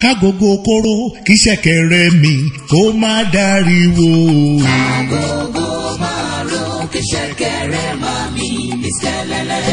kágogo kóró kí ṣẹ̀kẹ̀rẹ̀ mi kó má dáríwo. Agogo márùn kí ṣẹ̀kẹ̀rẹ̀ máa mi ìṣẹ̀lẹ̀lẹ̀.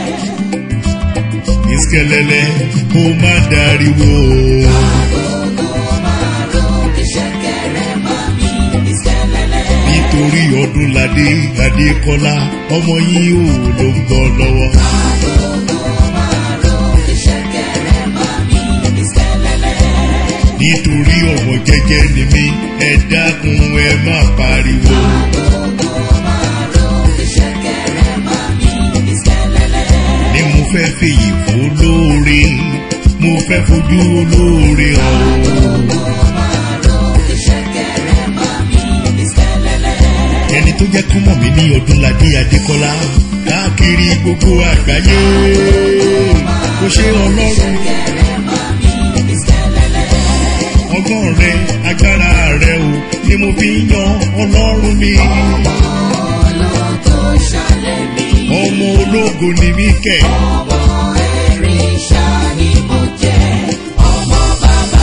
ìṣẹ̀lẹ̀lẹ̀ kó má dáríwo. Agogo márùn kí ṣẹ̀kẹ̀rẹ̀ máa mi ìṣẹ̀lẹ̀lẹ̀. nítorí ọdúnladé adékọlá ọmọ yín ò ló ń bọ̀ lọ́wọ́. Agogo márùn kí ṣẹ̀kẹ̀rẹ̀ máa mi ìṣẹ̀lẹ̀lẹ̀. nítorí ọmọ jẹ́jẹ́ ni mí ẹ dákun ẹ má pariwo. Agogo márùn kí ṣẹ̀kẹ̀rẹ̀ máa mi ìṣẹ̀lẹ̀lẹ̀. ni mo fẹ́ fèyí fún lóore mo fẹ́ fojú olóore hàn o. Agogo márùn kí ṣẹ̀kẹ̀rẹ̀ máa mi ìṣẹ̀lẹ̀lẹ̀. ẹni tó jẹ́ kọ́mọ̀ mi ní ọdúnladé adékọ́lá káàkiri gbogbo àgbáyé kò ṣe ọlọ́run Ṣẹ̀kẹ̀rẹ̀ máa mi ìṣẹ̀lẹ̀lẹ̀. ọgbọ́n rẹ agbára rẹ o ni mo fi ń yan ọlọ́run mi Ológo ṣàlẹ̀ mi. ọmọ ológo ni mí kẹ̀ Ọmọ ẹ̀rìṣà ni mo jẹ́, ọmọ bàbá.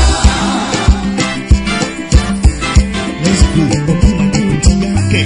let's go ọdúnladé ò ti yá kẹ̀.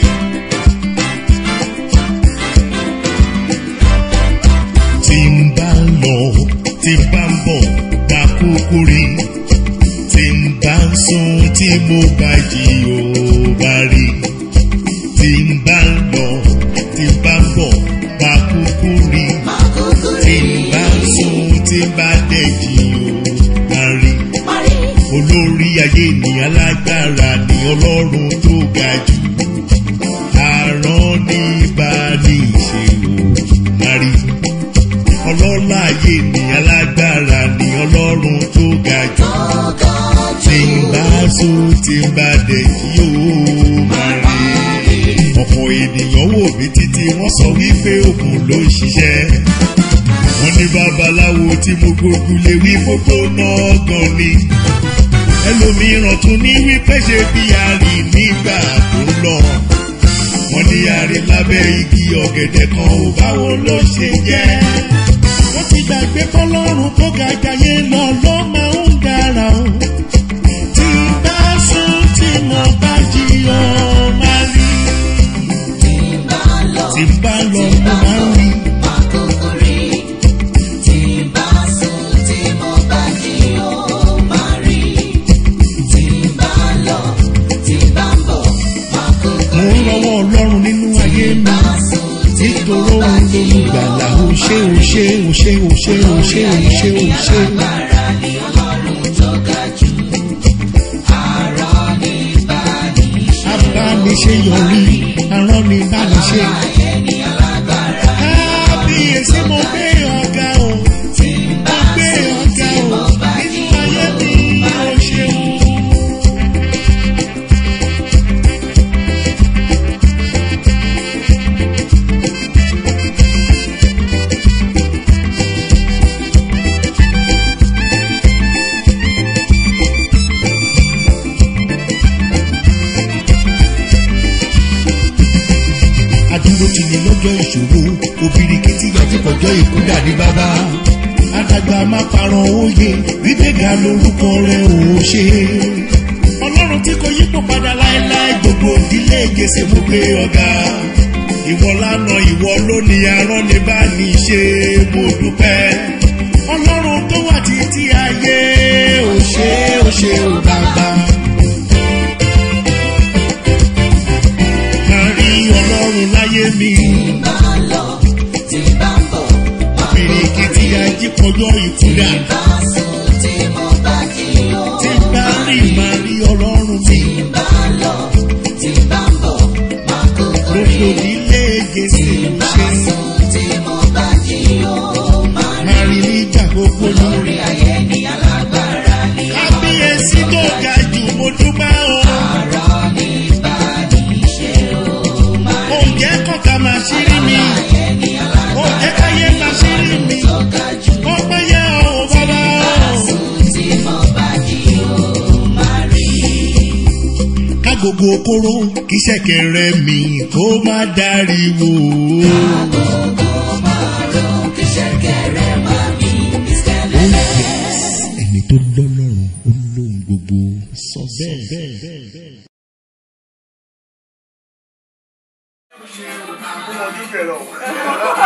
tí n bá ń lọ tí n bá ń bọ̀ bá kúkú rí tí n bá ń sùn tí mo bá jí ò bá rí tí n bá ń lọ tí n bá ń bọ̀ bá kúkú rí Màkúkú tí rí n bá ń sùn tí n bá dẹ̀ jí ò bá rí parí. olórí ayé ni alágbára ni ọlọ́run tó ga jù àrán ní bá ní ìṣèwò márí ọlọ́lá ayé ni alágbára ni ọlọ́run tó ga jù Ọgọ́ tí jù ń bá so tí ń bá dẹ̀ kí ó máa rí ọ̀pọ̀ ènìyàn wò mí títí wọ́n sọ wípé òògùn ló ń ṣiṣẹ́ wọ́n ní babaláwo tí mo gbógun lé wí gbogbo náà gan ni ẹlòmíràn tún ní wípé ṣe bí àrí nígbà tó ń lọ wọ́n ní àrí lábẹ́ igi ọ̀gẹ̀dẹ̀ kan ò báwo ló ṣe jẹ́ wọ́n ti gbàgbé fọlọ́run tó ga jayé lọ ló máa ń dára o tí bá sùn tí mo bá jí ọ máa rí tí ń bá lọ, tí bá lọ tí mo bá máa ń bọ̀, rí màkúkú rí. Tí ń bá sùn, tí mo bá jí, ó máa rí. Tí ń bá lọ, tí bá ń bọ̀, màkúkú mo ń rí. rọwọ́ ọlọ́run nínú ayé mi Bá sùn, tí mo nítorí bá òun jí, lolùgbàlà ó ṣe ó ṣe ó ṣe ó ṣe ó ṣe ó ṣe ó ṣe. Alágbára ni Ọlọ́run tó ga jù. Àrọ́ ní báni ṣe. abániṣe yọrí arán ni bániṣe. Ayé ní alágbára. kábíyèsí mo gbé ọ̀gá o Tí ń mo bá gbé sùn, ọ̀gá tí o mo bá jí, nínú ayé mi ó ṣeun. adúró ti ní lọ́jọ́ ìṣòro obìrìkìtì àtikọ̀jọ́ ìkúdà ní bàbá àdàgbà má parọ́ òye gbígbéga lórúkọ rẹ̀ ò ṣe. ọlọ́run tí kò yípo padà láéláé gbogbo ìdílé gbèsè mú pé ọ̀gá ìwọ lánà ìwọ lónìí arán ní bá ní ṣe mo dúpẹ́. ọlọ́run tó wà títí ayé ò ṣe ò ṣe ò bàbá. máa rí ọlọ́run láyé mi. bá lọ, tí bá ń bọ̀, Bìrìkìtì ajípọ̀jọ́ ìkúdà. bá sùn, tí mo bá jí, ó Tí bá rí màá rí ọlọ́run mi. bá lọ, tí bá ń bọ̀, màkúkú rí. Gbogbo nílé gèsè ń Bá ṣe. sùn, tí mo bá jí, ó máa rí. Màá rí nígbà gbogbo ní. Lórí ayé ní alágbára ní Kábíyèsí tó ga jù mo dúpẹ́ o. ọ̀rọ̀ ní báni ṣe ó máa rí. Oúnjẹ kọ̀ọ̀ká máa ṣírí mi. Ayé ní alágbára Oúnjẹ káyé máa ṣírí mi. tó ga jù. Ó pẹ́ yẹ o bàbá o. Sùn tí mo bá jí ó máa rí. Kágogo kóró kí ṣẹ̀kẹ̀rẹ̀ mi kó má dáríwo. Agogo márùn-ún kí ṣẹ̀kẹ̀rẹ̀ máa mi ìṣẹ̀lẹ̀. Ẹni tó lọ́lọ́run ó bẹ́ẹ̀. ọmọ ojú bẹ̀rẹ̀ o.